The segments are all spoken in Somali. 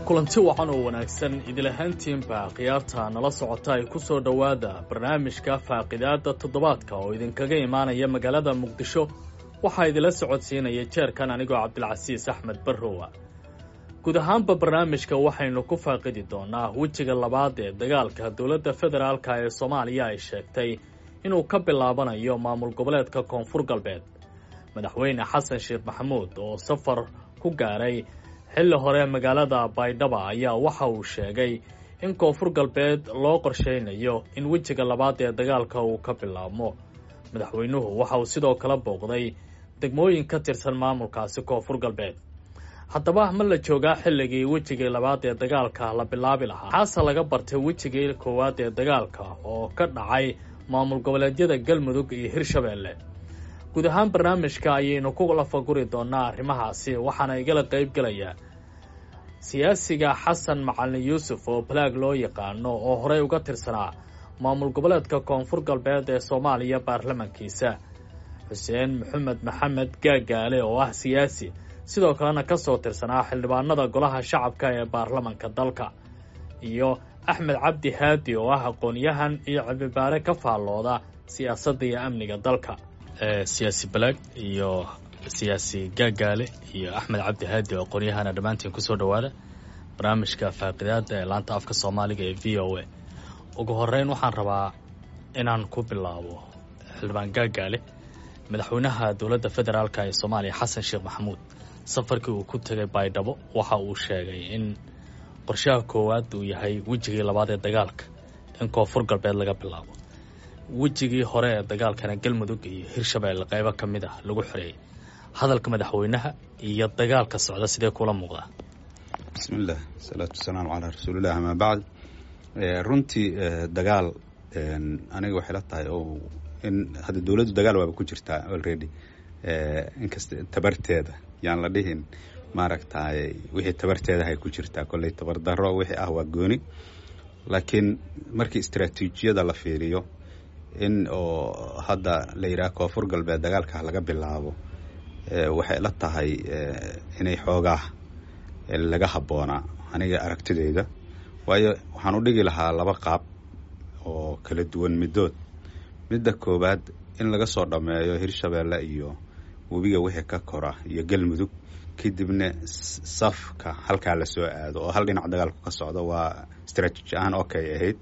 kulanti wacan oo wanaagsan idilahaantiinba khiyaarta nala socota ay ku soo dhowaada barnaamijka faaqidaada toddobaadka oo idinkaga imaanaya magaalada muqdisho waxaa idila socodsiinaya jeerkan anigoo cabdilcasiis axmed barrowa guud ahaanba barnaamijka waxaynu ku faaqidi doonaa wejiga labaad ee dagaalka dowladda federaalka ee soomaaliya ay sheegtay inuu ka bilaabanayo maamul goboleedka koonfur galbeed madaxweyne xasan sheekh maxamuud oo safar ku gaaray xilli hore magaalada baydhaba ayaa waxa uu sheegay in koonfur galbeed loo qorshaynayo in wejiga labaad ee dagaalka uu ka bilaabmo madaxweynuhu waxa uu sidoo kale booqday degmooyin ka tirsan maamulkaasi koonfur galbeed haddaba ma la joogaa xilligii wejigii labaad ee dagaalka la bilaabi lahaa maxaase laga bartay wejigii koowaad ee dagaalka oo ka dhacay maamul goboleedyada galmudug iyo hirshabeelle guud ahaan barnaamijka ayaynu ku lafaguri doonaa arrimahaasi waxaana igala qayb gelaya siyaasiga xasan macalin yuusuf oo balaag loo yaqaano oo horey uga tirsanaa maamul goboleedka koonfur galbeed ee soomaaliya baarlamankiisa xuseen maxamed maxamed gaagaale oo ah siyaasi sidoo kalena ka soo tirsanaa xildhibaanada golaha shacabka ee baarlamanka dalka iyo axmed cabdi haadi oo ah aqoon-yahan iyo cilmibaare ka faallooda siyaasadda iyo amniga dalka siyaasi balaag iyo siyaasi gaagaale iyo axmed cabdi haadi oo aqoon-yahana dhammaantiin kusoo dhowaada barnaamijka faaqidaada ee laanta afka soomaaliga ee v o a ugu horeyn waxaan rabaa inaan ku bilaabo xildhibaan gaagaale madaxweynaha dowladda federaalk ee soomaaliya xasan sheekh maxamuud safarkii uu ku tegay baydhabo waxa uu sheegay in qorshaha koowaad uu yahay wejigii labaad ee dagaalka in koonfur galbeed laga bilaabo wejigii hore ee dagaalkana galmudug iyo hirshabeelle qaybo ka mid ah lagu xoreeyey hadalka madaxweynaha iyo dagaalka socda sidee kula muuqdaa bismillaah asalaatu wasalaamu calaa rasuulilah amaa bacd runtii dagaal aniga waxay la tahay oo in hadda dowladdu dagaal waaba ku jirtaa already inkasta tabarteeda yaan la dhihin maaragtay wixii tabarteedahay ku jirtaa kolley tabardaro wixii ah waa gooni laakiin markii istraatiijiyada la fiiriyo in oo hadda la yidhaha koonfur galbeed dagaalka laga bilaabo waxay la tahay inay xoogaa laga habboonaa aniga aragtideyda waayo waxaan u dhigi lahaa laba qaab oo kala duwan middood midda koowaad in laga soo dhammeeyo hirshabeelle iyo webiga wixii ka kora iyo galmudug kadibna safka halkaa lasoo aado oo hal dhinac dagaalku ka socdo waa istraatiiji ahaan okay ahayd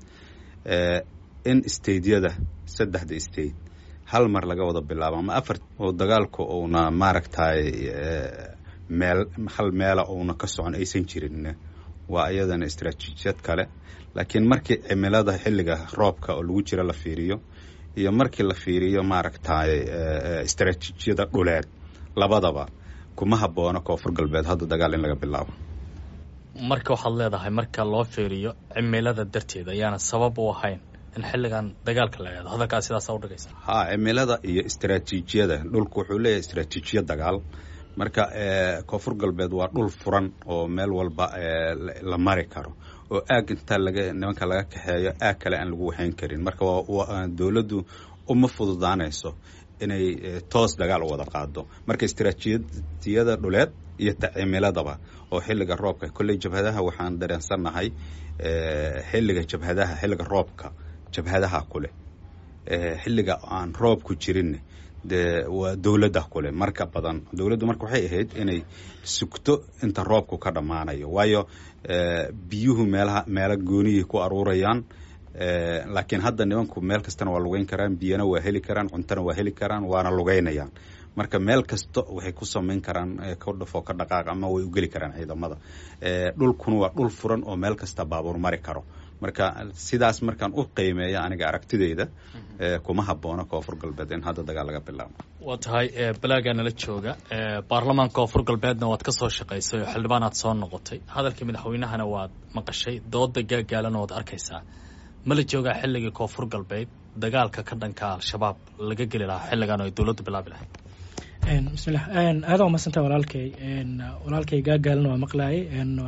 in stadeyada saddexda state hal mar laga wada bilaabo ama afar oo dagaalku uuna maaragtay meel hal meela uuna ka socon aysan jirin waa iyadana istraatiijiyad kale laakiin markii cimilada xilliga roobka oo lagu jira la fiiriyo iyo markii la fiiriyo maaragtay istraatiijiyada dhuleed labadaba kuma haboono koonfur galbeed hadda dagaal in laga bilaabo marka waxaad leedahay marka loo fiiriyo cimilada darteed ayaana sabab u ahayn in xilligan dagaalka la eado hadalkaa sidaasa udhigaysa ha cimilada iyo istraatiijiyada dhulku wuxuu leeyahay istraatiijiya dagaal marka koonfur galbeed waa dhul furan oo meel walba la mari karo oo aag intaa laga nimanka laga kaxeeyo aag kale aan lagu waxayn karin marka dowladdu uma fududaanayso inay toos dagaal u wada qaado marka istraatiijiyada dhuleed iyo ta cimiladaba oo xilliga roobka kolley jabhadaha waxaan dareensannahay xilliga jabhadaha xilliga roobka jabhadaha kuleh xilliga aan roobku jirin dee waa dowladda kule marka badan dowladdu marka waxay ahayd inay sugto inta roobku ka dhammaanayo waayo biyuhu meelaha meelo goonihii ku aruurayaan laakiin hadda nimanku meel kastana waa lugeyn karaan biyana waa heli karaan cuntona waa heli karaan waana lugeynayaan marka meel kasta waxay ku samayn karaan ka dhafoo ka dhaqaaq ama way u geli karaan ciidamada dhulkuna waa dhul furan oo meel kasta baabuur mari karo marka sidaas markaan u qiimeeya aniga aragtideyda kuma haboono koonfur galbeed in hadda dagaal laga bilaabo waa tahay balaagaa nala jooga baarlamaanka koonfur galbeedna waad ka soo shaqaysay oo xildhibaan aad soo noqotay hadalkii madaxweynahana waad maqashay dooda gaagaalana waad arkaysaa ma la joogaa xilligii koonfur galbeed dagaalka ka dhanka al-shabaab laga geli lahaa xilligan oo ay dowladdu bilaabi lahayd bismillah aada waa madsanta walaalkay walaalkay gaagaalna waa maqlaayay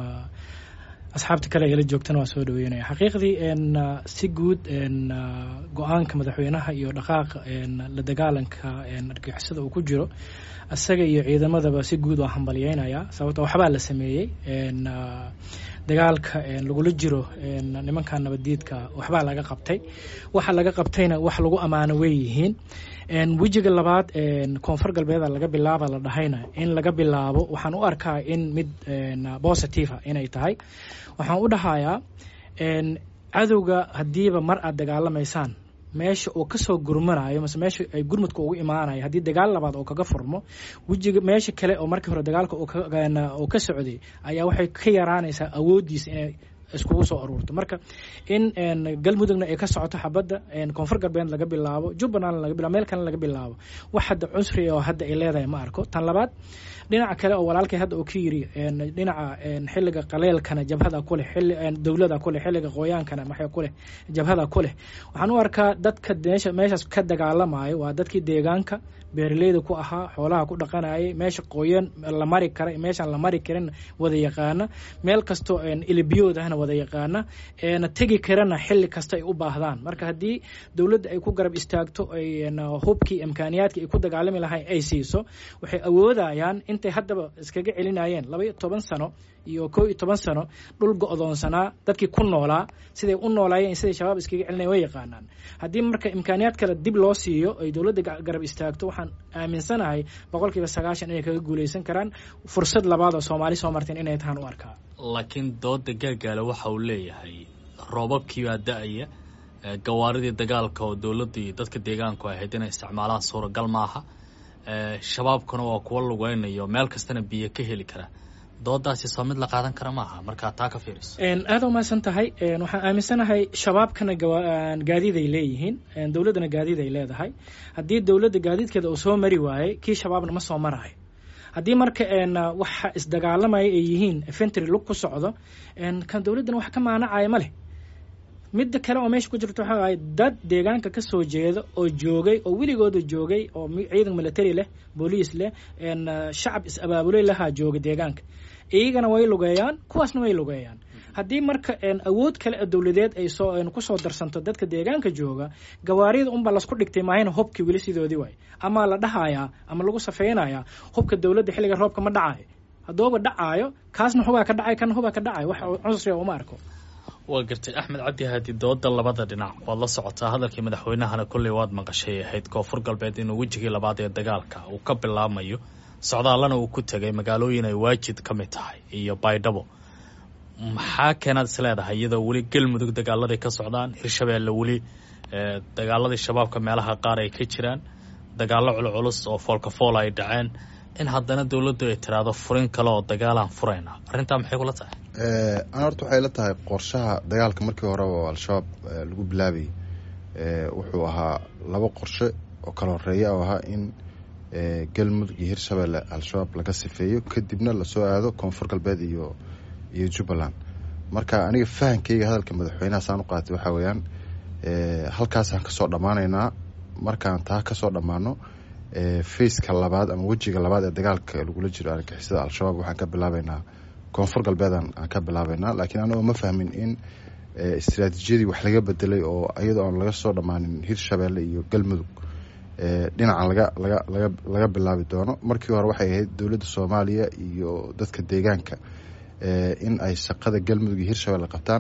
asxaabta kale eela joogtana waa soo dhaweynaya xaqiiqdii si guud go-aanka madaxweynaha iyo dhaqaaqa la dagaalanka argixisada uu ku jiro isaga iyo ciidamadaba si guud waa hambalyeynaya sababto waxbaa la sameeyey dagaalka lagula jiro nimanka nabaddiidka waxbaa laga qabtay waxa laga qabtayna wax lagu ammaano wey yihiin wejiga labaad koonfur galbeeda laga bilaaba la dhahayna in laga bilaabo waxaan u arkaa in mid positiva inay tahay waxaan u dhahayaa cadowga haddiiba mar aad dagaalamaysaan meesha uu kasoo gurmanayo mase meesha ay gurmudka ugu imaanayo haddii dagaal labaad oo kaga furmo wejiga meesha kale oo markii hore dagaalka uu ka socday ayaa waxay ka yaraanaysaa awooddiisa inay iskugu soo aruurto marka in galmudugna ay ka socoto xabadda koonfur galbeed laga bilaabo jubbaland laga bilabo meel kalena laga bilaabo wax hadda cunsri oo hadda ay leedahay ma arko tan labaad dhinaca kale oo walaalkay hadda uu ka yiri dhinaca xilliga qaleelkana jabhada ku leh dowlada ku leh xilliga qoyaankana maxay ku leh jabhada ku leh waxaan u arkaa dadka meesha meeshaas ka dagaalamayo waa dadkii deegaanka beeraleyda ku ahaa xoolaha ku dhaqanayay meesha qoyan la mari kara meeshaan la mari karin wada yaqaana meel kastoo ilibiyood ahna wada yaqaana na tegi karana xilli kasta ay u baahdaan marka haddii dowladda ay ku garab istaagto ay hubkii imkaaniyaadkii ay ku dagaalami lahayn ay siiso waxay awoodayaan intay haddaba iskaga celinayeen laba iyo toban sano iyo koo iyo toban sano dhul go-doonsanaa dadkii ku noolaa siday u noolaayeen siday shabaab iskaga celinayen way yaqaanaan haddii marka imkaaniyaad kale dib loo siiyo ay dowladda garab istaagto waxaan aaminsanahay boqol kiiba sagaashan inay kaga guuleysan karaan fursad labaad oo soomaali soo marteen inay tahaan u arkaa laakiin dooda gaagaale waxa uu leeyahay roobabkiibaa da-aya gawaaridii dagaalka oo dowladda iyo dadka deegaanku ahayd inay isticmaalaan suuragal maaha shabaabkuna waa kuwa lugeynayo meel kastana biyo ka heli kara doodaasi soo mid la qaadan kara maaha markaa taa ka fiiriso aada umahadsan tahay waxaan aaminsanahay shabaabkana gaadiid ay leeyihiin dowladdana gaadiid ay leedahay haddii dowladda gaadiidkeeda uu soo mari waayey kii shabaabna ma soo maraayo haddii marka waxa isdagaalamaya ay yihiin fentry lug ku socdo kan dowladdana wax ka maanacaya ma leh midda kale oo meesha ku jirta waxa ahay dad deegaanka ka soo jeeda oo joogay oo weligooda joogay oo ciidan military leh booliis leh shacab is-abaabuley lahaa jooga deegaanka iyagana way lugeeyaan kuwaasna way lugeeyaan haddii marka awood kale dowladeed ay soo kusoo darsanto dadka deegaanka jooga gawaarida unbaa lasku dhigtay maahayna hubkii weli sidoodii waay ama la dhahayaa ama lagu safeynayaa hubka dowladda xilliga roobka ma dhacayo haddooba dhacaayo kaasna hubaa ka dhacay kana hubaa ka dhacayo wax cunsriga uma arko waa gartay axmed cabdi haadi dooda labada dhinac waad la socotaa hadalkii madaxweynahana kolley waad maqashay ahayd koonfur galbeed inuu wejigii labaad ee dagaalka uu ka bilaabmayo socdaallana uu ku tegay magaalooyin ay waajid ka mid tahay iyo baydhabo maxaa keenaad is leedahay iyadoo weli galmudug dagaaladay ka socdaan hirshabeelle weli dagaaladii shabaabka meelaha qaar ay ka jiraan dagaallo culculus oo foolkafoola ay dhaceen in haddana dowladdu ay tiraahdo furin kale oo dagaalaan furayna arrintaa maxay kula tahay ana horta waxay la tahay qorshaha dagaalka markii hore oo al-shabaab lagu bilaabayay wuxuu ahaa laba qorshe oo kala horeeya oo ahaa in galmudug iyo hirshabeelle al-shabaab laga sifeeyo kadibna lasoo aado koonfur galbeed iyo iyo jubbaland marka aniga fahankeyga hadalka madaxweynaha saan u qaatay waxaa weeyaan halkaasaan kasoo dhammaanaynaa markaan taa kasoo dhammaano faceka labaad ama wejiga labaad ee dagaalka lagula jiro argixisada al-shabaab waxaan ka bilaabeynaa koonfur galbeedan aan ka bilaabeynaa laakiin anagoo ma fahmin in istraatiijiyadii wax laga bedelay oo iyadoo aan laga soo dhammaanin hirshabeelle iyo galmudug dhinacan laga laga laga laga bilaabi doono markii hore waxay ahayd dowladda soomaaliya iyo dadka deegaanka in ay shaqada galmudug iyo hirshabeelle qabtaan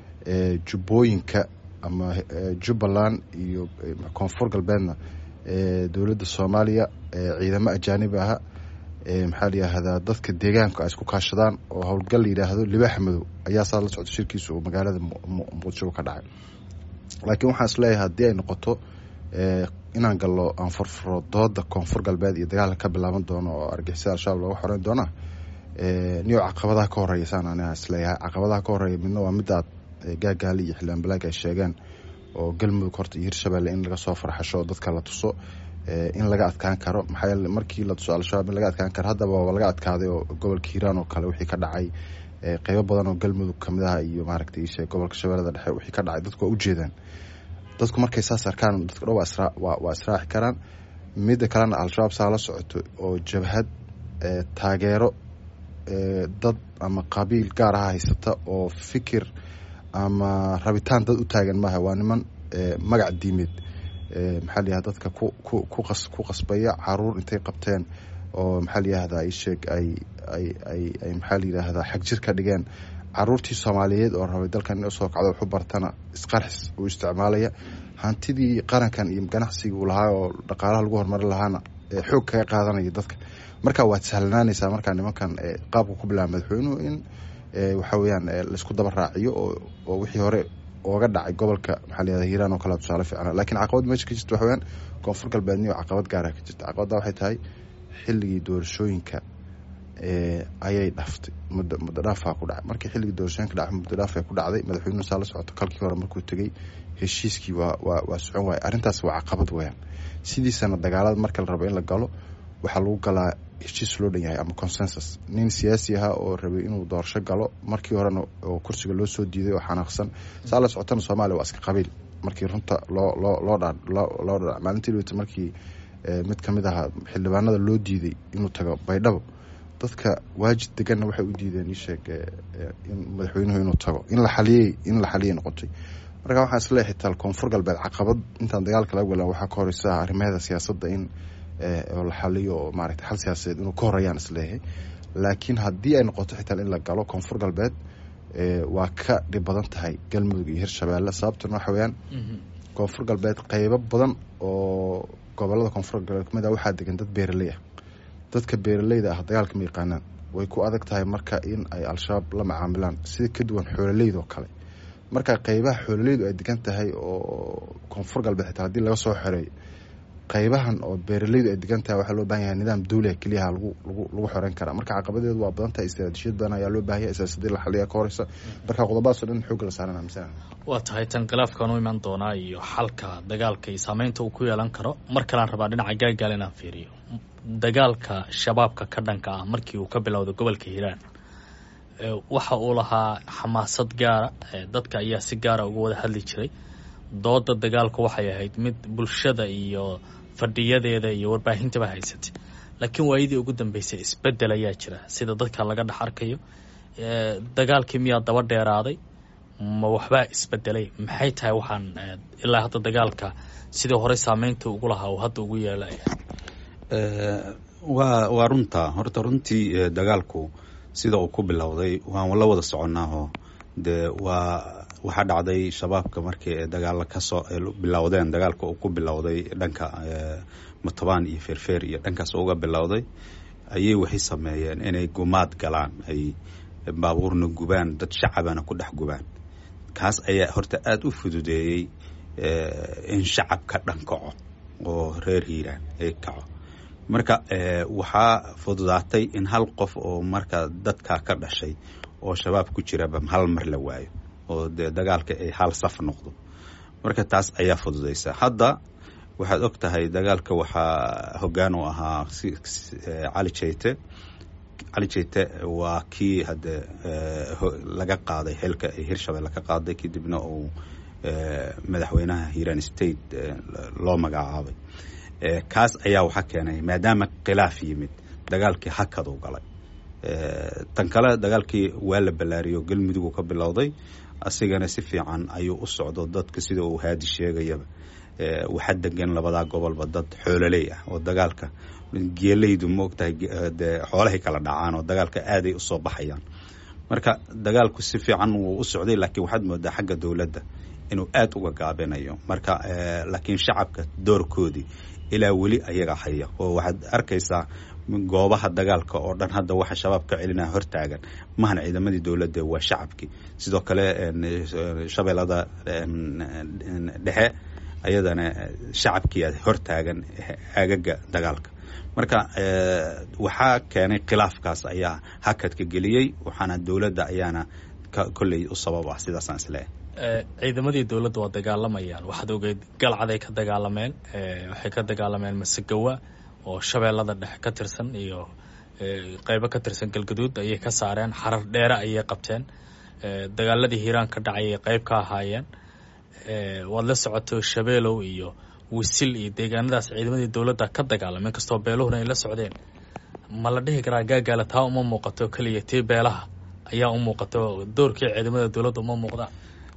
jubbooyinka ama jubbaland iyo koonfur galbeedna dowladda soomaaliya ciidamo ajaanib aha maxaa la yidhaahdaa dadka deegaanka ay isku kaashadaan oo howlgal la yidhaahdo libaaxa madow ayaa saa la socda shirkiisa uu magaalada muqdisho ka dhacay laakiin waxaan is leeyahay haddii ay noqoto inaan gallo aan furfuro dooda koonfur galbeed iyo dagaalka ka bilaaban doono oo argixisada al-shabaab looga xoreyn doonaa niyo caqabadaha ka horeeya saan aniga isleeyahay caqabadaha ka horeeya midna waa midaad gaagaali iyo xildhibaan balaag ay sheegeen oo galmudug horta iyo hirshabeelle in laga soo farxasho dadka la tuso in laga adkaan karo maxaa yeele markii la tuso al-shabaab in laga adkaan karo haddaba waa laga adkaaday oo gobolka hiiraan oo kale wixii ka dhacay qeybo badan oo galmudug kamid ah iyo maaragtay ishe gobolka shabeellada dhexe wixii ka dhacay dadku waa ujeedaan dadku markay saas arkaan dadku dhan waa israaci karaan midda kalena al-shabaab saa la socoto oo jabhad taageero dad ama qabiil gaar aha haysata oo fikir ama rabitaan dad u taagan maaha waa niman magac diimeed maxaa la yihahda dadka ku ku kuqas ku qasbaya caruur intay qabteen oo maxaa la yihahdaa isheeg ay ay ay ay maxaa la yidhaahdaa xag jir ka dhigeen caruurtii soomaaliyeed oo rabay dalkan in usoo kacdo waxu bartana isqarxis uu isticmaalaya hantidii qarankan iyo ganacsiga uu lahaa oo dhaqaalaha lagu horumari lahaana xoog kaga qaadanaya dadka marka waad sahlanaanaysaa markaa nimankan qaabka ku bilaaba madaxweynuhu in waxa weyaan laisku daba raaciyo oo wixii hore ooga dhacay gobolka maxaa layihahda hiiraan oo kale tusaale fiicna lakiin caqabad meesha ka jirta waxa weyaan koonfur galbeedniyo caqabad gaara ka jirta caqabadda waxay tahay xilligii doorashooyinka ayay dhaftay muddo muddo dhaafaa ku dhacay markii xilligii doorashooyinka dhacay muddo dhaaf ku dhacday madaxweynuhu saa la socoto kalkii hore markuu tegey heshiiskii waa waa waa socon waaya arrintaas waa caqabad weyaan sidiisana dagaalada marka la rabo in la galo waxaa lagu galaa heshiis loo dhan yahay ama consensus nin siyaasi ahaa oo rabay inuu doorasho galo markii horena oo kursiga loo soo diiday oo xanaaqsan saa la socotana soomaaliya waa iska qabiil markii runta loo loo loo dha loo dha maalintii dhaweyta markii mid ka mid ahaa xildhibaanada loo diiday inuu tago baydhabo dadka waajid deganna waxay u diideen isheeg in madaxweynuhu inuu tago in la xaliyey in la xaliyay noqotay marka waxaan isleeyahay xitaa koonfur galbeed caqabad intaan dagaalka laga galan waxaa ka horeysa arrimaheeda siyaasadda in oo la xaliyo oo maaragtay xal siyaasadeed inuu ka horeyaan isleeyahay laakiin haddii ay noqoto xitaa in la galo koonfur galbeed waa ka dhib badan tahay galmudug iyo hirshabeelle sababtuna waxa weyaan koonfur galbeed qeybo badan oo gobolada koonfur galbeed kamid ah waxaa degan dad beeraley ah dadka beeraleyda ah dagaalka ma yaqaanaan way ku adag tahay marka in ay al-shabaab la macaamilaan sida ka duwan xoololeyda oo kale marka qeybaha xoololeydu ay degan tahay oo koonfur galbeed xitaa haddii laga soo xoreeyo qeybahan oo beeraleydu ay degan tahay waxaa loo bahan yahay nidaam dawliga keliyaha lagu lagu lagu xoreyn karaa marka caqabadeedu waa badan tahay istaraatiijiyad badan ayaa loo baahaya siyaasadii la xaliya ka horeysa marka qodobadaasoo dhan xoogga la saaran amisana waa tahay tan khilaafkan u iman doonaa iyo xalka dagaalka iyo saameynta uu ku yeelan karo mar kalaan rabaa dhinaca gaagaal inaan fiiriyo dagaalka shabaabka ka dhanka ah markii uu ka bilowday gobolka hiiraan waxa uu lahaa xamaasad gaara dadka ayaa si gaara uga wada hadli jiray dooda dagaalku waxay ahayd mid bulshada iyo fadhiyadeeda iyo warbaahintaba haysatay laakiin waayadii ugu dambeysay isbedel ayaa jira sida dadka laga dhex arkayo dagaalkii miyaa daba dheeraaday ma waxbaa isbedelay maxay tahay waxaan ilaa hadda dagaalka sidii hore saameynta ugu lahaa uu hadda ugu yeelaya waa waa runta horta runtii dagaalku sida uu ku bilowday waan la wada soconaaho dee waa waxaa dhacday shabaabka markii dagaala kasoo bilowdeen dagaalka uu ku bilowday dhanka matobaan iyo feerfeer iyo dhankaas uga bilowday ayay waxay sameeyeen inay gumaad galaan ay baabuurna gubaan dad shacabana ku dhex gubaan kaas ayaa horta aada u fududeeyey in shacabka dhan kaco oo reer hiiraan ay kaco marka waxaa fududaatay in hal qof oo marka dadka ka dhashay oo shabaab ku jiraba hal mar la waayo oo dee dagaalka ay hal saf noqdo marka taas ayaa fududaysa hadda waxaad og tahay dagaalka waxaa hoggaan u ahaa cali jeyte cali jeyte waa kii hadde laga qaaday xilka ay hirshabelle ka qaaday kadibna uu madaxweynaha hiiraan state loo magacaabay kaas ayaa waxaa keenay maadaama khilaaf yimid dagaalkii hakaduu galay tan kale dagaalkii waa la ballaariyo galmudug ka bilowday asigana si fiican ayuu u socdo dadka sida uu haadi sheegayaba waxaa degan labadaa gobolba dad xoololey ah oo dagaalka geelaydu ma ogtahay de xoolahay kala dhacaan oo dagaalka aaday usoo baxayaan marka dagaalku si fiican wuu u socday laakiin waxaad moodaa xagga dowladda inuu aada uga gaabinayo marka laakiin shacabka doorkoodii ilaa weli ayaga haya oo waxaad arkaysaa goobaha dagaalka oo dhan hadda waxa shabaab ka celinaya hortaagan mahan ciidamadii dowladda waa shacabkii sidoo kale shabeellada dhexe ayadana shacabkii hortaagan aagaga dagaalka marka waxaa keenay khilaafkaas ayaa hakadka geliyey waxaana dowladda ayaana kolley u sabab ah sidaasaan isleeyahay ciidamadii dowladda waa dagaalamayaan waxaad ogeyd galcaday ka dagaalameen waxay ka dagaalameen masegawa oo shabeellada dhexe ka tirsan iyo qeybo ka tirsan galgaduud ayay ka saareen xarar dheere ayay qabteen dagaaladii hiiraan ka dhacay ay qeyb ka ahaayeen waad la socoto shabeelow iyo wisil iyo deegaanadaas ciidamadii dowladda ka dagaalameen kastoo beeluhuna ay la socdeen ma la dhihi karaa gaagaala taa uma muuqato keliya tii beelaha ayaa u muuqato doorkii ciidamada dowladda uma muuqdaan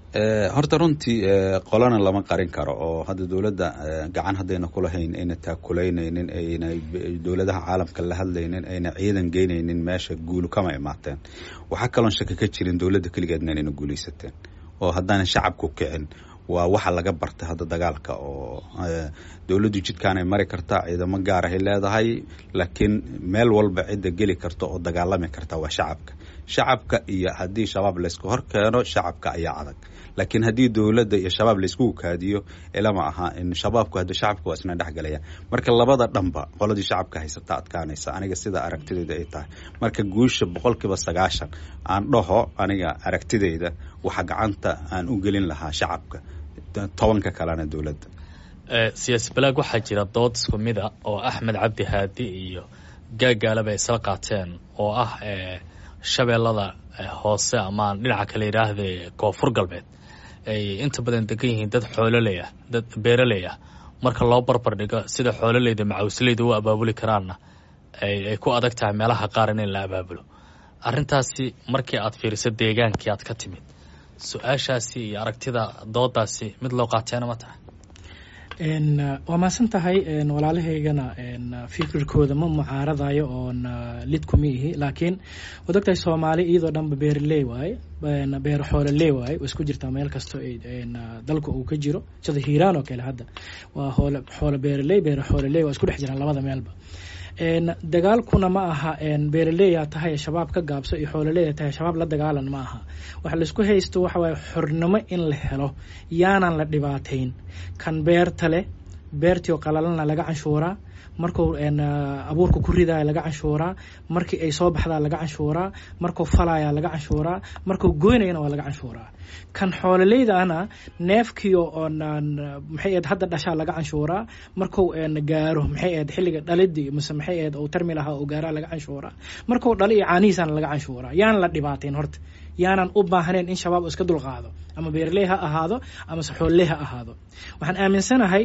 horta runtii qolana lama qarin karo oo hadda dowladda gacan haddayna kulahayn ayna taakuleynaynin ayna dowladaha caalamka la hadlaynin ayna ciidan geynaynin meesha guulu kama imaateen waxaa kaloon shaki ka jirin dowladda keligeedna inayna guulaysateen oo haddaanan shacabku kicin waa waxa laga bartay hadda dagaalka oo dowladdu jidkaanay mari kartaa ciidamo gaarahay leedahay laakiin meel walba cidda geli karta oo dagaalami karta waa shacabka shacabka iyo haddii shabaab laysku hor keeno shacabka ayaa adag laakiin haddii dowladda iyo shabaab laysku kaadiyo ilama aha in shabaabku hadda shacabka waa isna dhexgalaya marka labada dhanba qoladii shacabka haysata adkaanaysa aniga sida aragtidayda ay tahay marka guusha boqolkiiba sagaashan aan dhaho aniga aragtidayda waxa gacanta aan u gelin lahaa shacabka tobanka kalena dowladda siyaasi balaag waxaa jira dood isku mida oo axmed cabdi haadi iyo gaagaalaba ay isla qaateen oo ah shabeellada hoose ama dhinaca kale yidhaahde koonfur galbeed ay inta badan degan yihiin dad xoololey ah dad beeraley ah marka loo barbar dhigo sida xoololeyda macawsleyda u abaabuli karaanna ay ku adag tahay meelaha qaar in la abaabulo arrintaasi markii aad fiiriso deegaankii aad ka timid su-aashaasi iyo aragtida doodaasi mid loo qaateena ma tahay waa maasan tahay walaalahaygana fikirkooda ma mucaaradayo oon lid kuma ihi laakiin waad ogtahay soomaali iyadoo dhanba beeraley waaye beer xoololey waaye way isku jirtaa meel kasto dalka uu ka jiro sida hiiraan oo kale hadda waa hoole xoolo beeraley beer xoololey waa isku dhex jiraan labada meelba dagaalkuna ma aha beeraleeyaa tahay shabaab ka gaabso iyo xoololeeya tahay shabaab la dagaalan ma aha waxa laisku haysto waxa waaye xornimo in la helo yaanan la dhibaatayn kan beerta leh beertii oo qalalana laga canshuuraa markuu abuurka ku ridaya laga canshuuraa markii ay soo baxdaa laga canshuuraa markuu falaya laga canshuuraa markuu goynayana waa laga canshuuraa kan xoololeydaana neefkiio oon maxay ahayd hadda dhashaa laga canshuuraa markuu gaaro maxay ahayd xilliga dhalidii mise maxay ahayd uu tarmi lahaa uu gaaraa laga canshuuraa markuu dhali iyo caanihiisana laga canshuuraa yaan la dhibaatayn horta yaanan u baahnayn in shabaab iska dulqaado ama beeraley ha ahaado amase xoololey ha ahaado waxaan aaminsanahay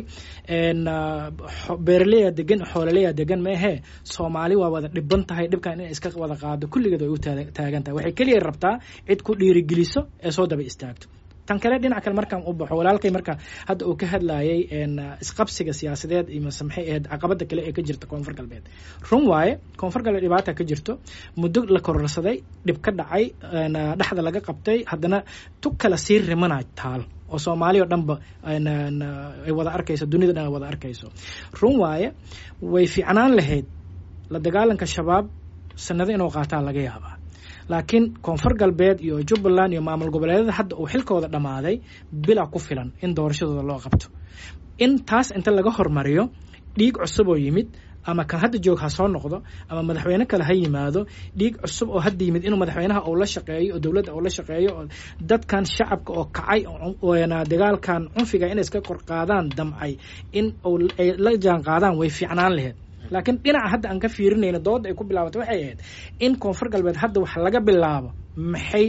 beeraleya degan xoololeya degan maahee soomaali waa wada dhiban tahay dhibkan inay iska wada qaado kulligeed way u taagan tahay waxay keliya rabtaa cid ku dhiirigeliso ee soo daba istaagto tan kale dhinac kale markaan u baxo walaalkay marka hadda uu ka hadlayay isqabsiga siyaasadeed iyo mase maxay ahayd caqabada kale ee ka jirta koonfur galbeed run waaye koonfur galbeed dhibaata ka jirto muddo la kororsaday dhib ka dhacay dhexda laga qabtay haddana tug kale sii rimana taal oo soomaali o dhanba ay wada arkayso dunida dhan ay wada arkayso run waaye way fiicnaan lahayd la dagaalanka shabaab sanado inuu qaataa laga yaabaa laakiin koonfur galbeed iyo jubbaland iyo maamul goboleedyada hadda uu xilkooda dhammaaday bila ku filan in doorashadooda loo qabto in taas inta laga hormariyo dhiig cusub oo yimid ama kan hadda joog ha soo noqdo ama madaxweyne kale ha yimaado dhiig cusub oo hadda yimid inuu madaxweynaha uu la shaqeeyo oo dowladda uu la shaqeeyo oo dadkan shacabka oo kacay dagaalkan cunfiga inay iska kor qaadaan damcay in ay la jaan qaadaan way fiicnaan laheyd laakiin dhinaca hadda aan ka fiirinayno dooda ay ku bilaabatay waxay ahayd in koonfur galbeed hadda wax laga bilaabo maxay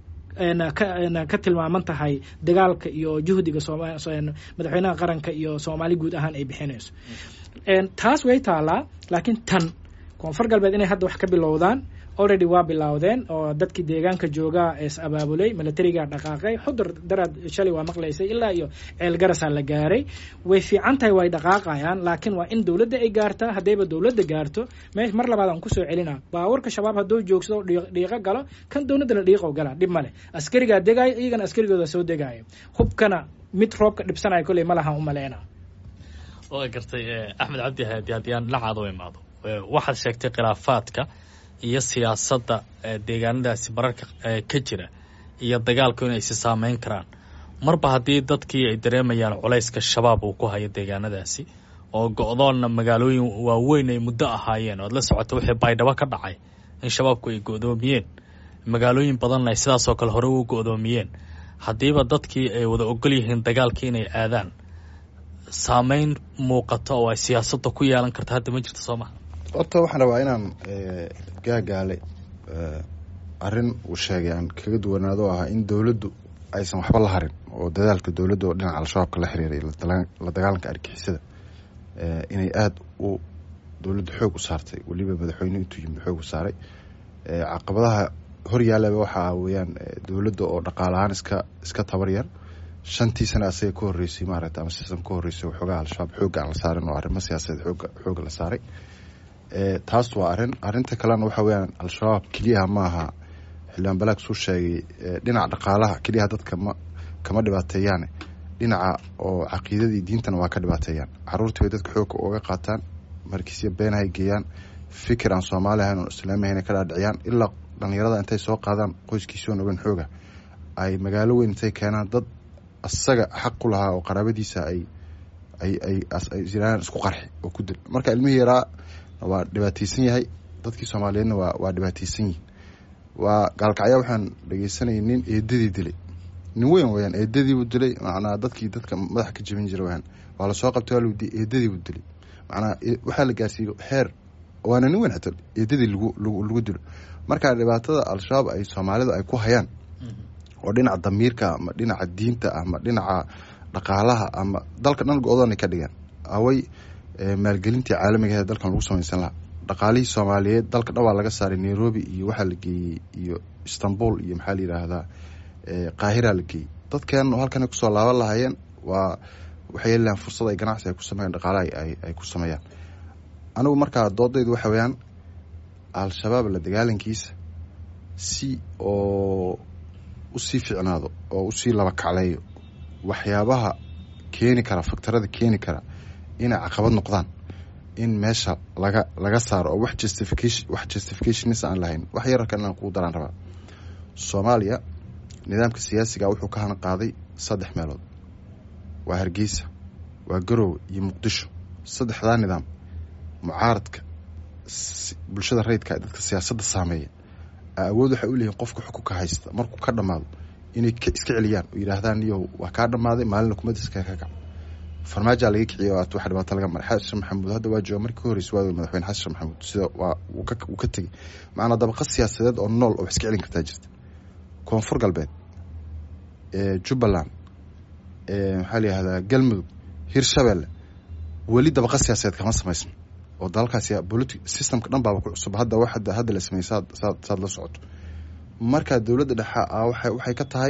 ka tilmaaman tahay dagaalka iyo juhdiga madaxweynaha qaranka iyo soomaali guud ahaan ay bixinayso taas way taalaa laakiin tan koonfur galbeed inay hadda wax ka bilowdaan already waa bilowdeen oo dadkii deegaanka joogaa is abaabulay milatarigaa dhaqaaqay xudur daraad shalay waa maqlaysay ilaa iyo ceel garasaa la gaaray way fiican tahay way dhaqaaqayaan laakiin waa in dowladda ay gaartaa haddayba dowladda gaarto me mar labaad aan kusoo celina baawarka shabaab hadduu joogsado dhiiqo galo kan dowladdana dhiiqo gala dhib male askarigaa degaayo iyagana askarigooda soo degaayo hubkana mid roobka dhibsanayo kolley ma lahan u maleyna waa gartay axmed cabdi haadi haddii aan dhinacaada u imaado waxaad sheegtay khilaafaadka iyo siyaasadda deegaanadaasi mararka ka jira iyo dagaalku inay si saameyn karaan marba haddii dadkii ay dareemayaan culayska shabaab uu ku hayo deegaanadaasi oo go-doonna magaalooyin waaweyn ay muddo ahaayeen oad la socota wixii baydhabo ka dhacay in shabaabku ay go-doomiyeen magaalooyin badanna ay sidaasoo kale hore u go-doomiyeen haddiiba dadkii ay wada ogol yihiin dagaalkii inay aadaan saameyn muuqata oo ay siyaasadda ku yeelan karta hadda ma jirto soo maha horta waxaan rabaa inaan gaagaale arrin uu sheegay aan kaga duwanaado oo ahaa in dowladdu aysan waxba la harin oo dadaalka dowladda oo dhinaca al-shabaabka la xiriiray la dagaalanka argixisada inay aada u dowladda xoog u saartay weliba madaxweyne intuu yimid xoog u saaray caqabadaha hor yaalaba waxaa weeyaan dowladda oo dhaqaalahaan iska iska tabar yar shantii sana asaga ka horreysay maaragta ama sistam ka horreysay waxoogaa al-shabaab xoogga aan la saarin oo arrimo siyaasadeed xooga xoogga la saaray taas waa arrin arrinta kalena waxa weeyaan al-shabaab keliyaha ma aha xildhibaan balaag suu sheegay dhinaca dhaqaalaha keliyaha dadka ma kama dhibaateeyaane dhinaca oo caqiidadii diintana waa ka dhibaateeyaan caruurtii bay dadka xoogka uga qaataan markiisya beenahay geeyaan fikir aan soomaali ahayn oon islaami ahayn ka dhaadhiciyaan ilaa dhalinyarada intay soo qaadaan qoyskiisoon ogan xooga ay magaalo weyn intay keenaan dad asaga xaq ku lahaa oo qaraabadiisa ay ay ay ayiraan isku qarxi oo ku dil marka ilmihii yaraa waa dhibaateysan yahay dadkii soomaaliyeedna waa waa dhibaateysan yihin waa gaalkacya waxaan dhegeysanayay nin eedadii dilay nin weyn weyaan eedadiibuu dilay macnaa dadkii dadka madaxa ka jebin jira weyaan waa lasoo qabtay waa lawdi eedadiibuu dilay macnaa waxaa la gaarsiiyey xeer waana nin weyn xataa eedadii lagu lagu lagu dilo marka dhibaatada al-shabaab ay soomaalidu ay ku hayaan oo dhinaca damiirka ama dhinaca diinta ama dhinaca dhaqaalaha ama dalka dhan go-doonay ka dhigaan away maalgelintii caalamiga ee dalkan lagu samaysan lahaa dhaqaalihii soomaaliyeed dalka dhan waa laga saaray nairobi iyo waxaa la geeyey iyo istanbul iyo maxaa la yidhaahdaa qaahira la geeyey dadkeen halkanay kusoo laaban lahaayeen waa waxay yeeli lahaan fursad ay ganacsi ay ku sameeyaan dhaqaalaha ay ku sameeyaan anigu markaa doodaydu waxa weeyaan al-shabaab la dagaalankiisa si oo usii ficnaado oo usii laba kacleeyo waxyaabaha keeni kara faktarada keeni kara inay caqabad noqdaan in meesha laga laga saaro oo wax justification wax justificationis aan lahayn wax yararkan inaan kugu daraan rabaa soomaaliya nidaamka siyaasiga wuxuu ka hana qaaday saddex meelood waa hargeysa waa garoowe iyo muqdisho saddexdaa nidaam mucaaradka bulshada rayidka dadka siyaasadda saameeya awood waxay u leeyihin qofka xukunka haysta markuu ka dhammaado inay iska celiyaan oo yidhaahdaan niyow waa kaa dhammaaday maalina kumadiska ka kac farmaajaa laga kiciya oo wax dhibaato laga maray xasan maxamuud hadda waa jooga markii ka horreysay waa madaxweyne xasan maxamuud sida waa wuu ka tegey macnaa dabaqa siyaasadeed oo nool oo wax iska celin kartaa jirta koonfur galbeed jubbaland maxaa la yihahdaa galmudug hirshabelle weli dabaqa siyaasadeed kama samaysno oo dalalkaas politi systemka dhan baaba ku cusub hadda wax hadda la sameeyey saad saad saad la socoto marka dowladda dhexe a waxay waxay ka tahay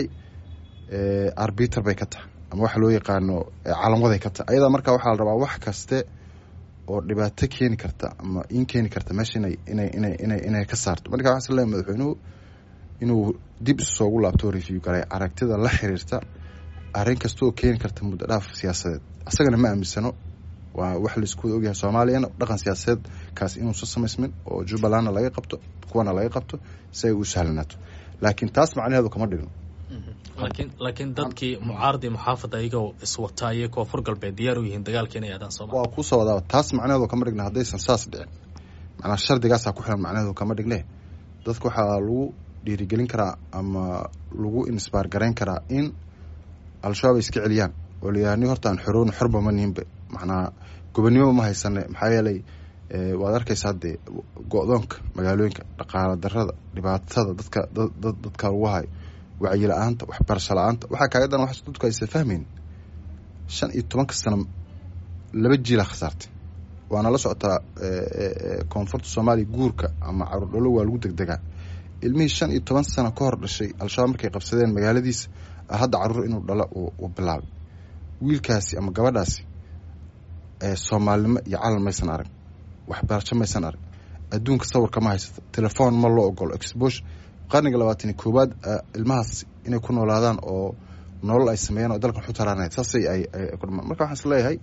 arbiter bay ka tahay ama waxa loo yaqaano calamwaday ka tahay ayadaa marka waxaa la rabaa wax kaste oo dhibaato keeni karta ama in keeni karta meesha inay inay inay inay inay ka saarto marka waxaan isleeyahay madaxweynuhu inuu dib isu soogu laabto review garay aragtida la xiriirta arrin kasta oo keeni karta muddo dhaaf siyaasadeed asagana ma aaminsano waa wax laisku wada ogyahay soomaaliyana dhaqan siyaasadeed kaas inuusan samaysmin oo jubbalandna laga qabto kuwana laga qabto si ay u sahlanaato laakiin taas macnaheedu kama dhigno laakiin laakiin dadkii mucaaradii muxaafada iyagoo iswataa iyo koonfur galbeed diyaar u yihiin dagaalka inay aadaan sooma waa kuusoo wadaaba taas macnaheedu kama dhigna haddaysan saas dhicin macnaa shardigaasaa ku xiran macnaheedu kama dhigne dadka waxaa lagu dhiirigelin karaa ama lagu insbaar garayn karaa in al-shabaab ay iska celiyaan oo layaha ni horta aan xoroon xorba ma nihinba macnaa gobonnimo ma haysane maxaa yeelay waad arkaysa haddee go-doonka magaalooyinka dhaqaala darada dhibaatada dadka dadka lagu hayo wacyi la-aanta waxbarasho la-aanta waxaa kaaga daran wax dadku aysan fahmayn shan iyo tobanka sano laba jiilaa khasaartay waana la socotaa koonfurta soomaaliya guurka ama caruur dholo waa lagu degdegaa ilmihii shan iyo toban sano ka hor dhashay al-shabaab markay qabsadeen magaaladiisa hadda caruur inuu dhalo uu bilaabay wiilkaasi ama gabadhaasi soomaalinimo iyo calan maysan arag waxbarasho maysan arag adduunka sawirka ma haysato telefoon ma loo ogolo exbosh qarniga labaatan iyo koowaad ilmahaas inay ku noolaadaan oo nolol ay sameeyaan oo dalkan xutaraanayd saasay ay kudhamaan marka waxaan is leeyahay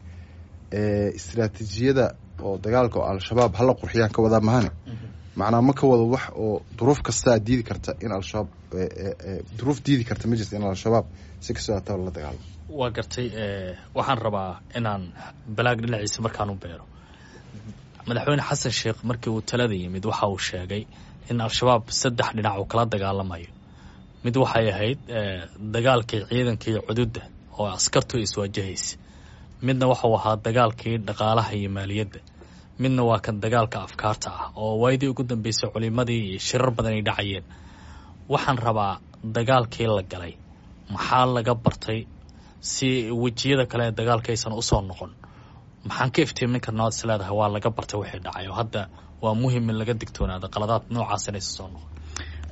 istraatiijiyada oo dagaalka oo al-shabaab hala qurxiyaan ka wadaa mahane macnaa ma ka wado wax oo duruuf kastaa diidi karta in al-shabaab duruuf diidi karta ma jirta in al-shabaab si kastoo ataba la dagaalamo waa gartay waxaan rabaa inaan balaag dhinaciisa markaan u beero madaxweyne xasan sheekh markii uu talada yimid waxa uu sheegay in al-shabaab saddex dhinac uu kala dagaalamayo mid waxay ahayd dagaalkii ciidankii cududda oo askartu iswaajahaysa midna waxuu ahaa dagaalkii dhaqaalaha iyo maaliyadda midna waa kan dagaalka afkaarta ah oo waayadii ugu dambeysay culimadii iyo shirar badan ay dhacayeen waxaan rabaa dagaalkii la galay maxaa laga bartay si wejiyada kale ee dagaalka aysan usoo noqon maxaan ka iftiimin karna waad is leedahay waa laga bartay wixii dhacay oo hadda waa muhim in laga digtoonaado qaladaad noocaas inaysan soo noqon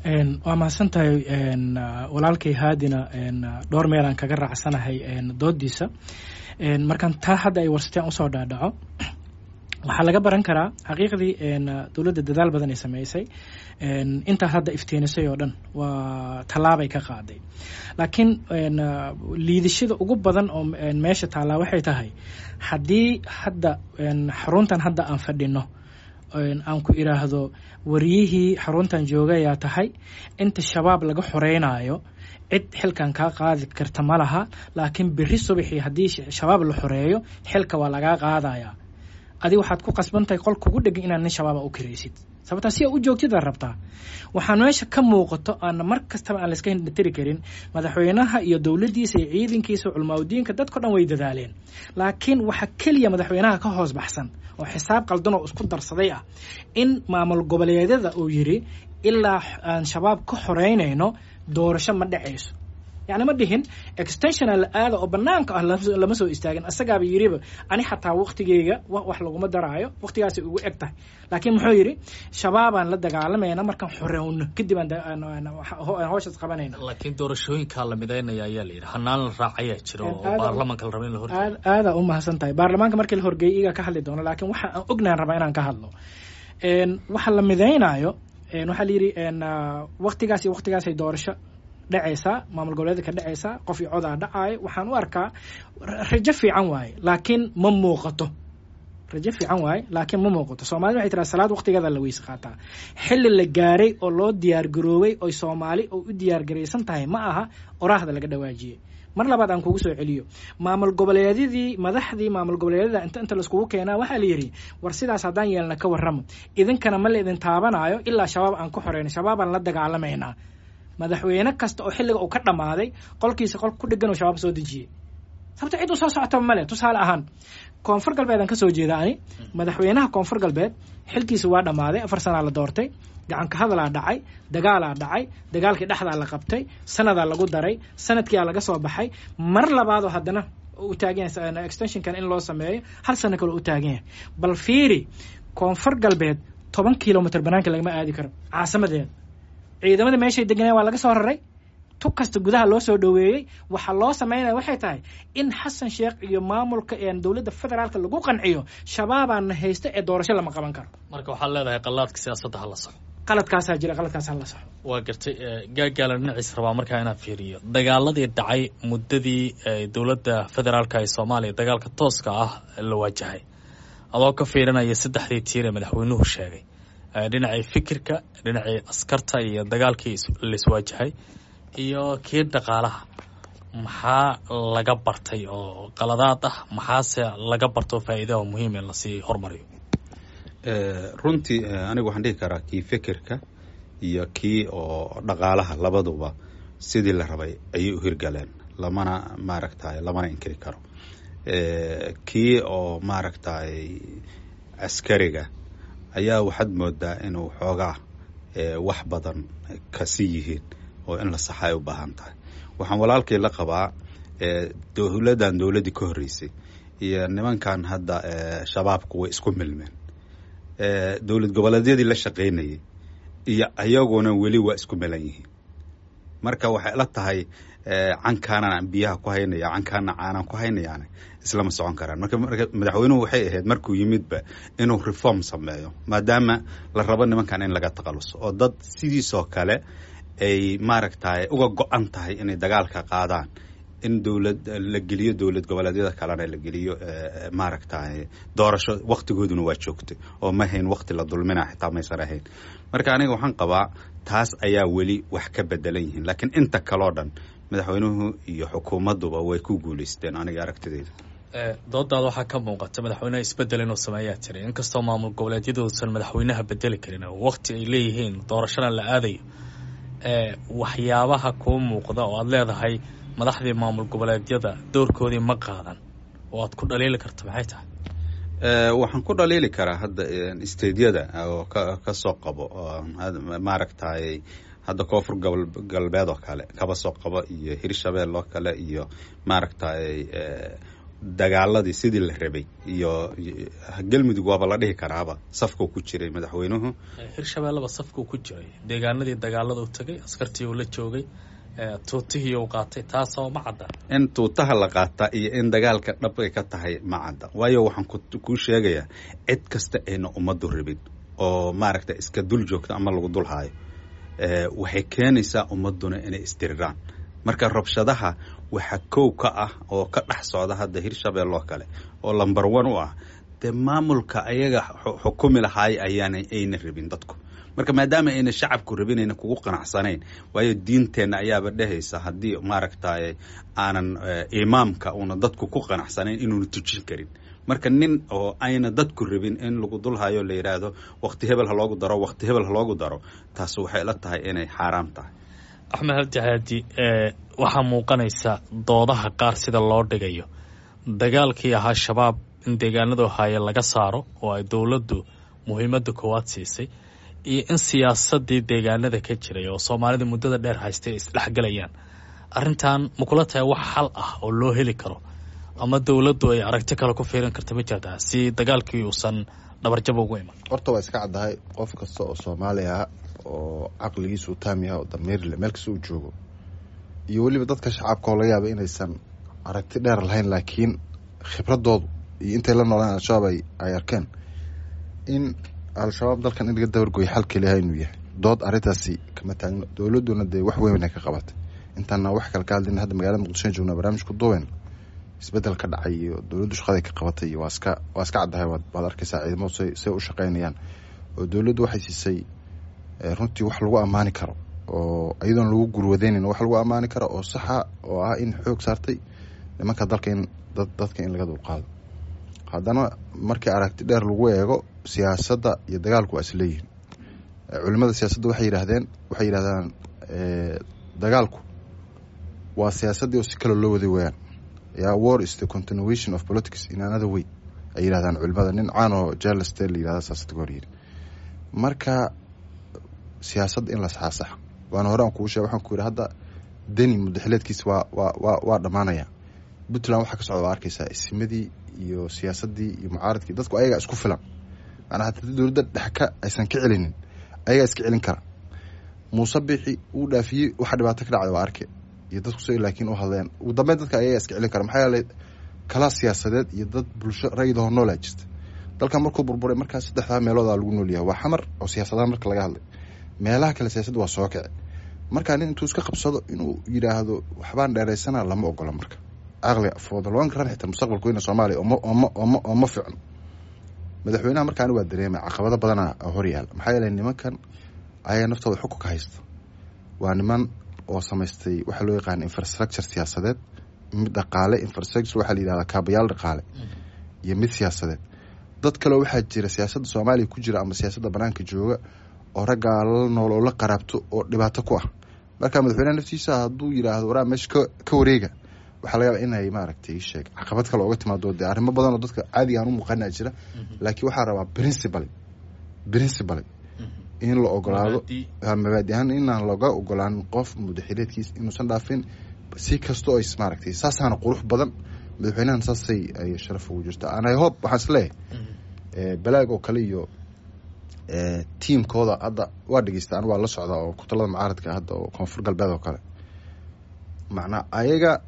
waa mahadsan tahay walaalkay haadina dhowr meelaan kaga raacsanahay doodiisa markaan taa hadda ay warsateen usoo dhaadhaco waxaa laga baran karaa xaqiiqdii dowladda dadaal badan ay sameysay intaa hadda iftiinisay oo dhan waa tallaabay ka qaaday laakiin liidashada ugu badan oo meesha taallaa waxay tahay haddii hadda xaruntan hadda aan fadhino aan ku idhaahdo wariyihii xaruntan joogayaa tahay inta shabaab laga xoreynaayo cid xilkan kaa qaadi karta ma laha laakiin berri subaxii haddii shabaab la xoreeyo xilka waa lagaa qaadayaa adi waxaad ku qasbantahay qol kugu dhegan inaad nin shabaaba u karaysid sababtaa si a u joogtida rabtaa waxaan meesha ka muuqato aana mar kastaba aan layska hindhatiri karin madaxweynaha iyo dowladdiisa iyo ciidankiisa culmaaudiinka dadko dhan way dadaaleen laakiin waxa keliya madaxweynaha ka hoos baxsan oo xisaab qaldan oo isku darsaday ah in maamul goboleedyada uu yidhi ilaa aan shabaab ka xoreynayno doorasho ma dhacayso yani ma dhihin extensiona la aada oo banaanka ah lama soo istaagin isagaaba yiriba ani xataa waktigeyga wax laguma daraayo waktigaasay ugu eg tahay laakiin muxuu yidhi shabaabaan la dagaalamayna markaan xorowno kadib aan howshaas qabanayna laakiin doorashooyinkaa la midaynaya ayaa la yidhi hanaan la raacayaa jiro oo baarlamanka la raba in la hor aadaa u mahadsan tahay baarlamaanka markii la horgeeyay igaa ka hadli doono laakiin waxa aan ognahan rabaa inaan ka hadlo waxa la midaynayo waxaa la yidhi waktigaas iyo waktigaasay doorasho dhacaysaa maamul goboleedka ka dhacaysaa qof iyo codaa dhacaayo waxaan u arkaa rajo fiican waaye laakiin ma muuqato rajo fiican waaye laakiin ma muuqato soomaalida waxay tiraa salaad waqtigeeda la weyse qaataa xilli la gaaray oo loo diyaar garoobay oy soomaali oo u diyaar garaysan tahay ma aha oraahda laga dhawaajiyey mar labaad aan kugu soo celiyo maamul goboleedyadii madaxdii maamul goboleedyada inta inta laiskugu keenaa waxaa la yidhi war sidaas haddaan yeelna ka warramo idinkana ma la idin taabanayo ilaa shabaab aan ku xoreyno shabaabaan la dagaalamaynaa madaxweyne kasta oo xilliga uu ka dhammaaday qolkiisa qol ku dhegan oo shabaab soo dejiyey sababto cid u soo socotaba male tusaale ahaan koonfur galbeed aan ka soo jeeda ani madaxweynaha koonfur galbeed xilkiisa waa dhammaaday afar sanaa la doortay gacanka hadalaa dhacay dagaalaa dhacay dagaalkii dhexdaa la qabtay sanadaa lagu daray sanadkiiaa laga soo baxay mar labaadoo haddana u taagan yahay extensionkan in loo sameeyo hal sano kale u taagan yahay bal fiiri koonfur galbeed toban kilomitr banaanka lagama aadi karo caasimadeeda ciidamada meeshay deganeen waa laga soo raray tug kasta gudaha loo soo dhoweeyey waxaa loo sameynaya waxay tahay in xasan sheekh iyo maamulka dowladda federaalka lagu qanciyo shabaabaana haysta ee doorasho lama qaban karo marka waxaad leedahay qalaadka siyaasadda hala saxo qaladkaasaa jira qaladkaas hala saxo waa gartay gaagaala dhinaciis rabaa markaa inaan fiiriyo dagaaladii dhacay muddadii dowladda federaalka ee soomaaliya dagaalka tooska ah la waajahay adoo ka fiirinaya saddexdii tiir ee madaxweynuhu sheegay dhinacii fikirka dhinacii askarta iyo dagaalkii laiswaajahay iyo kii dhaqaalaha maxaa laga bartay oo qaladaad ah maxaase laga barto faa'iidaha muhiim in lasii hormariyo runtii anigu waxaan dhihi karaa kii fikirka iyo kii oo dhaqaalaha labaduba sidii la rabay ayay u hirgaleen lamana maaragtay lamana inkiri karo kii oo maaragtay askariga ayaa waxaad moodaa inuu xoogaa wax badan kasi yihiin oo in la saxa ay u baahan tahay waxaan walaalkii la qabaa dowladdan dowladdii ka horreysay iyo nimankan hadda shabaabku way isku milmeen dowlad goboleedyadii la shaqaynayay iyo ayaguna weli waa isku milan yihiin marka waxay la tahay cankaanan biyaha ku haynaya cankaana caanaan ku haynayaane islama socon karaan marka madaxweynuhu waxay ahayd markuu yimidba inuu reform sameeyo maadaama la rabo nimankan in laga taqaluso oo dad sidiisoo kale ay maaragtay uga go-an tahay inay dagaalka qaadaan in dowlad la geliyo dowlad goboleedyada kalena la geliyo maaragtay doorasho waktigooduna waa joogtay oo ma hayn wakti la dulmina xitaa maysan ahayn marka aniga waxaan qabaa taas ayaa weli wax ka bedelan yihiin laakiin inta kaleo dhan madaxweynuhu iyo xukuumadduba way ku guuleysteen aniga aragtideyda doodaada waxaa ka muuqata madaxweyneha isbedel inuu sameeyaa jiray inkastoo maamul goboleedyadoosan madaxweynaha bedeli karin oo wakti ay leeyihiin doorashana la aadayo waxyaabaha kuu muuqda oo aad leedahay madaxdii maamul goboleedyada doorkoodii ma qaadan oo aad ku dhaliili karta maxay tahay waxaan ku dhaliili karaa hadda stediyada oo ka soo qabo maaragtay hadda koonfur galbeed oo kale kaba soo qabo iyo hirshabeel oo kale iyo maaragtay dagaaladii sidii la rabay iyo galmudug waaba la dhihi karaaba safkuu ku jiray madaxweynuhu hirshabeelleba safkuu ku jiray deegaanadii dagaalada u tagay askartii uu la joogay tuutihii uu qaatay taasoo ma cadda in tuutaha la qaataa iyo in dagaalka dhab ay ka tahay ma cadda waayo waxaan kuu sheegayaa cid kasta ayna ummaddu rabin oo maaragta iska dul joogto ama lagu dul haayo waxay keenaysaa ummadduna inay isdiriraan marka rabshadaha waxa kow ka ah oo ka dhex socda hadda hirshabelle oo kale oo lamber one u ah dee maamulka ayaga xukumi lahaay ayaana ayna rabin dadku marka maadaama ayna shacabku rabin ayna kugu qanacsanayn waayo diinteenna ayaaba dhehaysa haddii maaragtay aanan imaamka una dadku ku qanacsanayn inuuna tujin karin marka nin oo ayna dadku rabin in lagu dulhayo la yidhaahdo wakti hebel ha loogu daro wakti hebel ha loogu daro taas waxay la tahay inay xaaraam tahay axmed abdihaadi waxaa muuqanaysa doodaha qaar sida loo dhigayo dagaalkii ahaa shabaab in deegaanadu haaye laga saaro oo ay dowladdu muhiimadda koowaad siisay iyo in siyaasadii deegaanada ka jiray oo soomaalida muddada dheer haystay ay isdhexgelayaan arrintan ma kula tahay wax xal ah oo loo heli karo ama dowladdu ay aragti kale ku fiirin karta ma jirtaa si dagaalkii uusan dhabarjab ugu iman horta waa iska caddahay qof kasta oo soomaali ah oo caqligiisa u taam yahay oo damiirle meel kasta uu joogo iyo weliba dadka shacabka oo laga yaaba inaysan aragti dheer lahayn laakiin khibradoodu iyo intay la noolaan al-shabaab ay arkeen in al-shabaab dalkan in laga dabargoyo xal keliyaha inuu yahay dood arrintaasi kama taagno dowladduna dee wax weyn ay ka qabatay intaana wax kale ka hadlin hadda magaalada muqdishoan joognaa barnaamijku duwen isbedel ka dhacay iyo dowladdu shaqaday ka qabatay iyo waa iska waa iska caddahay waad arkaysaa ciidamadu say say u shaqaynayaan oo dowladdu waxay siisay runtii wax lagu ammaani karo oo iyadoon lagu gurwadeynayn wax lagu ammaani karo oo saxa oo ah in xoog saartay nimanka dalka in dad dadka in laga dulqaado haddana markii aragti dheer lagu eego siyaasadda iyo dagaalku waa isleeyihin culimada siyaasadda waxay yidhaahdeen waxay yidhahdaan dagaalku waa siyaasaddii oo si kale loo waday wayaan ya war is the continuation of politics in another way ay yidhahdaan culimada nin caan oo jaleste la yidhahda siyaasadda ka hor yidhi marka siyaasadda in la saxaasax waana hore aan kugu sheeg waxaan ku yidhi hadda deni mudaxileedkiisa waa waa waa waa dhammaanaya puntland waxaa ka socda waa arkaysaa isimadii iyo siyaasaddii iyo mucaaradkii dadku ayagaa isku filan maanaa hataa dowladda dhexka aysan ka celinin ayagaa iska celin kara muuse bixi uu dhaafiyey waxa dhibaato ka dhacda waa arke iyo dadku si laakiin u hadleen ugu dambeyn dadka ayagaa iska celin kara maxaa yeelay kala siyaasadeed iyo dad bulsho rayidahoo noolaa jirta dalkan markuu burburay markaas saddexdaa meeloodaa lagu noolyahay waa xamar oo siyaasadaha marka laga hadlay meelaha kale siyaasadda waa soo kici markaa nin intuu iska qabsado inuu yidhaahdo waxbaan dheeraysana lama ogola marka caqliga for the long run xitaa mustaqbalku weyna soomaaliya ooma ooma ooma ooma ficno madaxweynaha markaani waa dareemay caqabado badana hor yaal maxaa yeelay nimankan ayaa naftooda xukunka haysta waa niman oo samaystay waxaa loo yaqaana infrastructure siyaasadeed mid dhaqaale infrastructure waxaa la yidhahdaa kaabayaal dhaqaale iyo mid siyaasadeed dad kaleo waxaa jira siyaasadda soomaaliya ku jira ama siyaasadda banaanka jooga oo raggaa la nool oo la qaraabto oo dhibaato ku ah marka madaxweyneha naftiisa hadduu yidhaahdo waraa meesha ka ka wareega waxaa laga yaaba inay maaragtay sheeg caqabad kale ooga timaado dee arrimo badan oo dadka caadiga aan u muuqana jira laakiin waxaa rabaa principal principal in la ogolaado mabaadi ahaan inaan laga ogolaan qof mudaxileedkiis inuusan dhaafin si kastoo ay maaragtay saasaana qurux badan madaxweynahan saasay ay sharaf ugu jirta an i hope waxaan isleeyahay balaag oo kale iyo tiamkooda hadda waa dhegeysta an waa la socdaa oo kutalada mucaaradka hadda oo koonfur galbeed oo kale macnaa ayaga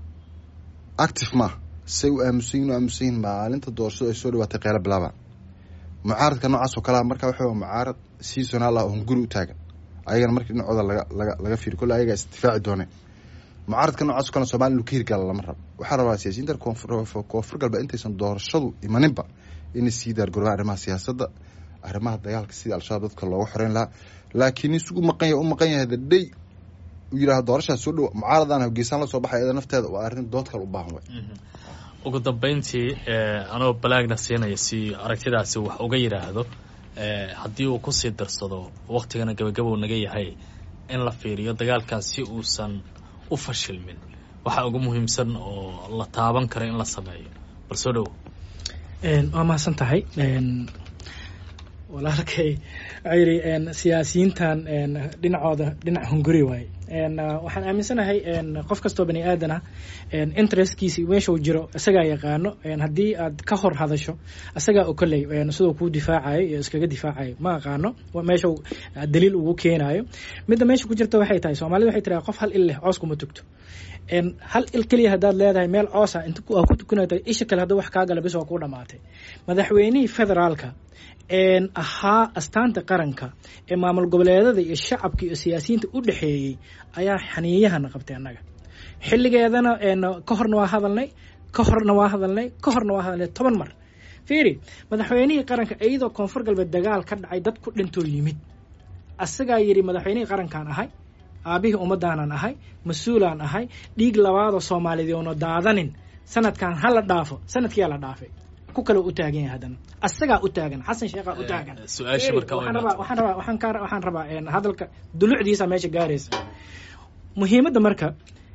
active maaha say u aamusanyihin u aamusanyihin maalinta doorashadu ay soo dhawaatay qeylo bilaabaan mucaaradka noocaas oo kalea marka waxa mucaarad seasonaal ah oon guri u taagan ayagana markii dhinacooda laga laga laga fiiri kolle ayagaa isdifaaci dooneen mucaaradka noocaas o kale somalia inuu ka hirgala lama rabo waxaa rabaa siyaasiyiinta koonfur galbeed intaysan doorashadu imaninba inay sii daargorobaan arrimaha siyaasadda arrimaha dagaalka sidii al-shabaab dadka looga xoreyn lahaa laakiin nin isugu maqan yahay u maqan yahay the day uu yidhaha doorashaas soo dhow mucaaradan hogeysaan la soo baxay iyada nafteeda waa arrin dood kale u baahan way ugu dambeyntii anoo balaagna siinaya si aragtidaasi wax uga yidhaahdo haddii uu kusii darsado waktigana gabagabou naga yahay in la fiiriyo dagaalkan si uusan u fashilmin waxaa ugu muhiimsan oo la taaban karo in la sameeyo bal soo dhowo waa mahadsan tahay walaalkay waxaa yidhi siyaasiyiintan dhinacooda dhinac hunguri waaye waxaan aaminsanahay qof kastoo bani aadan ah interestkiisi meeshuu jiro isagaa yaqaano haddii aad ka hor hadasho isagaa okoley siduu kuu difaacayo iyo iskaga difaacayo ma aqaano meeshuu daliil ugu keenayo midda meesha ku jirta waxay tahay soomaalida waxay tiraa qof hal il leh coos kuma tugto hal il keliya haddaad leedahay meel coosa inta ku tukanata isha kale hadduu wax kaa gala bis waa kuu dhamaatay madaxweynihii federaalka ahaa astaanta qaranka ee maamul goboleedada iyo shacabka iyo siyaasiyiinta u dhexeeyey ayaa xaniiyahana qabtay annaga xilligeedana ka horna waa hadalnay ka horna waa hadalnay ka horna waa hadalnay toban mar fiiri madaxweynihii qaranka iyadoo koonfur galbeed dagaal ka dhacay dad ku dhintoo yimid asagaa yidhi madaxweynihii qarankaan ahay aabihii ummadaanan ahay mas-uulaan ahay dhiig labaadoo soomaaliyeed oona daadanin sanadkan ha la dhaafo sanadkiyaa la dhaafay ku kale u taagan yahay haddana asagaa u taagan xasan sheekhaa u taagan su-aasha marka waxaan rabaa waxaan rabaa waxaan ka waxaan rabaa hadalka dulucdiisa meesha gaaraysa muhiimadda marka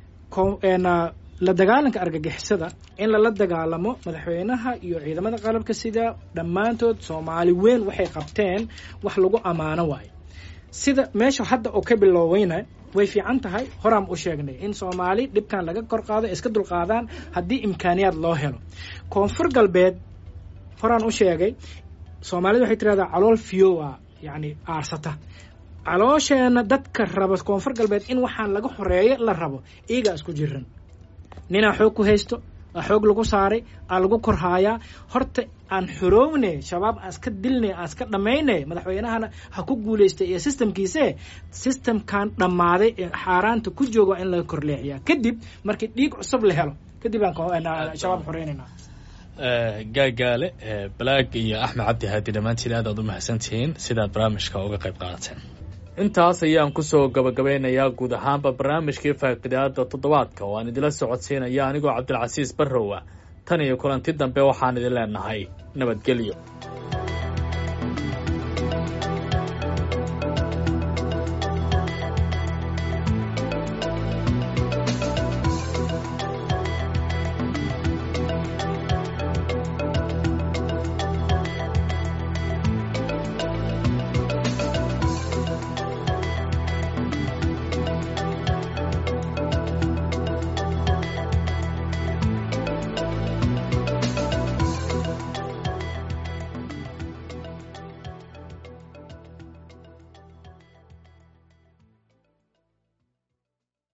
la dagaalanka argagixisada in lala dagaalamo madaxweynaha iyo ciidamada qalabka sida dhammaantood soomaali weyn waxay qabteen wax lagu ammaano waayo sida meesha hadda oo ka bilooweyna way fiican tahay horaan u sheegnay in soomaali dhibkan laga kor qaado iska dulqaadaan haddii imkaaniyaad loo helo koonfur galbeed horaan u sheegay soomaalida waxay tirahdaa calool fiyowa yacni aarsata caloosheenna dadka raba koonfur galbeed in waxaan laga horeeyo la rabo iyagaa isku jiran ninaa xoog ku haysto aa xoog lagu saaray aa lagu korhaayaa horta aan xorowne shabaab aan iska dilne aan iska dhammayne madaxweynahana ha ku guulaystay iyo sistamkiise sistamkan dhammaaday ee xaaraanta ku jooga in laga korleexiyaa kadib markii dhiig cusub la helo kadib aan shabaab xoreynayna gaagaale balaag iyo axmed cabdi haadi dhammaantiin aad aad u mahadsantihiin sidaad barnaamijka uga qayb qaadateen intaas ayaan kusoo gabagabeynayaa guud ahaanba barnaamijkii faaqidaada toddobaadka oo aan idila socodsiinaya anigoo cabdilcasiis barrowa tan iyo kulanti dambe waxaan idin leenahay nabadgelyo